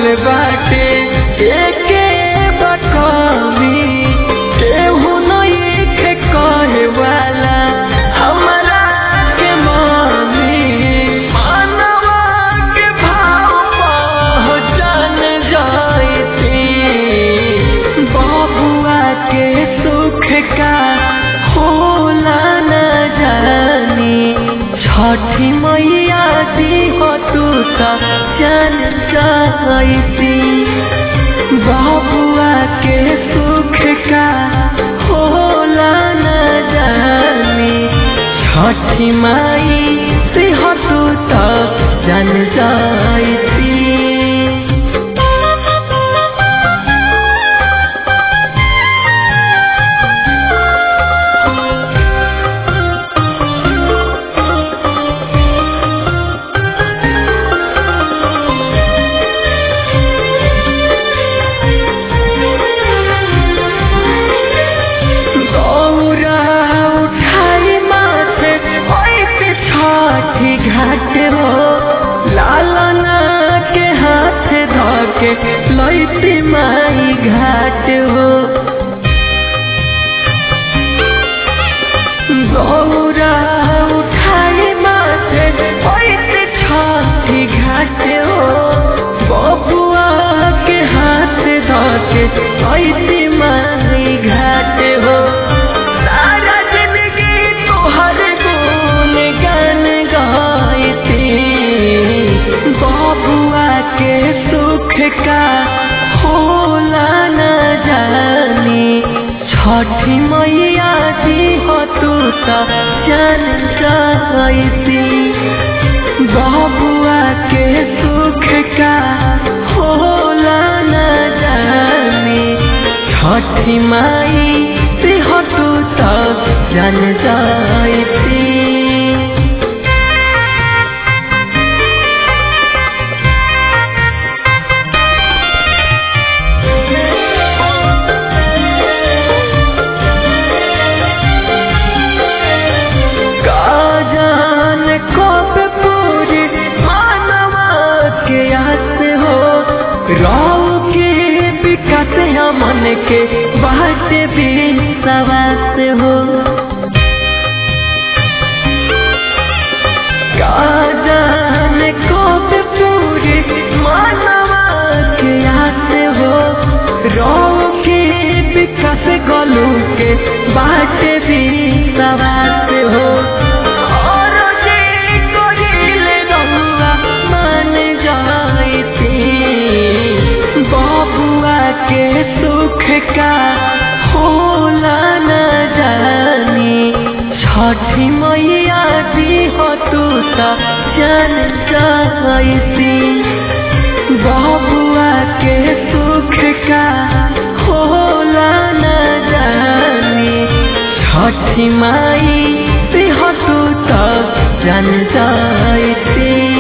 बाटे एके बकमी केहू नइखे कहे वाला हमरा के मामी मानवा के भाव पहचान जाइती बबुआ के सुख का होला न जानी छठी मैया दी हो तू तो जान जाइती बबुआ के सुख का होला न जानी छठी माई से हो तू तो जान जाइती गौरा उठाई माथे ओइसे छठी घाट हो लालना के हाथ धके लैती माई घाट हो गौरा उठाई माथे ओइसे छठी घाट हो बबुआ के हाथ धके लैती माई घाट हो सारा जिंदगी तोहर गुण गान गाइती बबुआ के सुख का होला न जानी छठी मैया जी हो तू तो जान जाइती बबुआ के सुख का होला न जानी छठी माई से हो तू तो जान जाइती काजान कब पूरी मानवा के आस हो राव के विकास मन के बाट भी सवास हो काजान कब पूरी मानवा के आस हो राव के विकास गलू के बाट भी सवास हो और जे कोहिल रहुआ मान जाइती बबुआ के सुख का होला न जानी छठी मैया जी हो तू तो जान जाइती बबुआ के सुख का होला न जानी छठी माई से हो तू तो जान जाइती